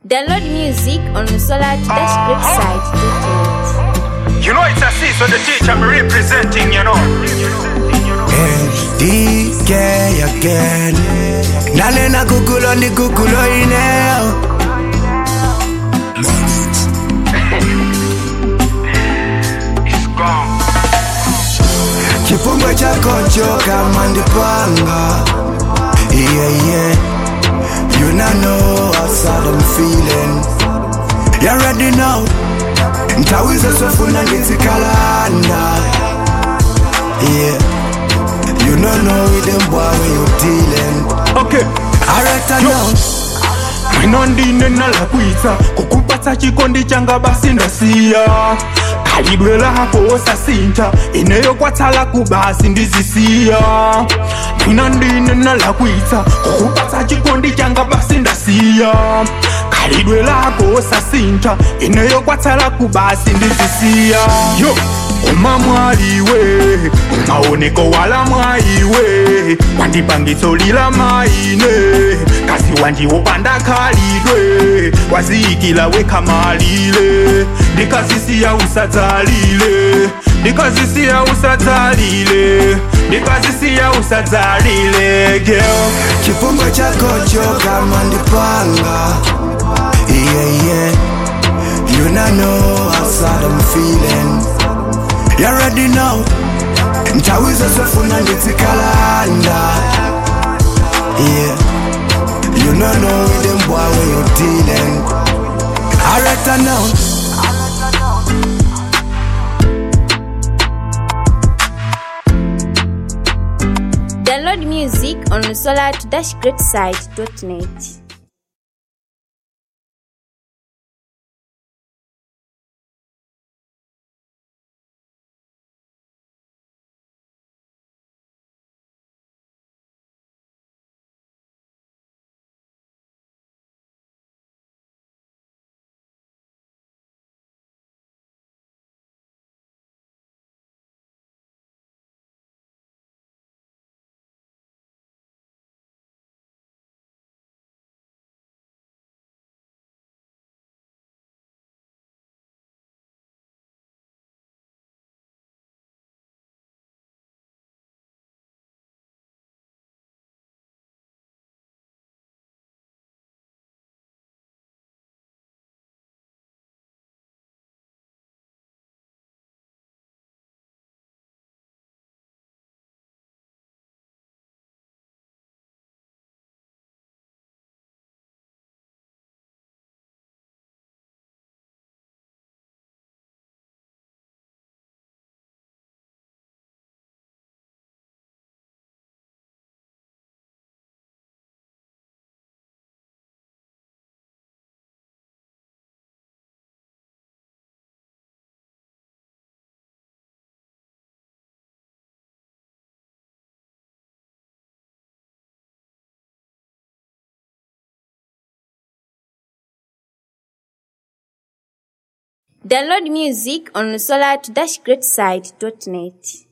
Download music on the Solar Dash Great site. You know it's a C, so the teacher I'm representing, you know. DK again Nalena kukulo ndi kukulo ineo It's gone. Chifungwe chako choka mandipanga Yeah, yeah You not know how sad I'm feeling You already know Ntawiza sofuna ngitikalanda Yeah You don't know with them boy when you dealing Okay. Alright I know Mwino ndine nalakwitsa kukupatsa chikondi changa basi ndasiya khalidwe lako osasintha ineyo kwatsala kubasi ndizisiya mwina ndine nalakwitsa kukupatsa chikondi changa basi ndasiya khalidwe lako osasintha ineyo kwatsala kubasi ndizisiya yo uma mwaliwe maoneko wala mwaiwe wandipangitso lila maine kasi wandiwopanda khalidwe waziyikila wekhamalile ndikazisiya usadzalile ndikazisiya usadzalile ndikazisiya usadzalile girl Chifungwe chako choka mandipanga Yeah, yeah You not know how sad I'm feeling You already know Ntawiza sofuna ngitikalanda Yeah You don't know with them boy when you dealing Alright I know Download music on the Solar Dash Great site.net. Download music on the Solar Dash Great site.net.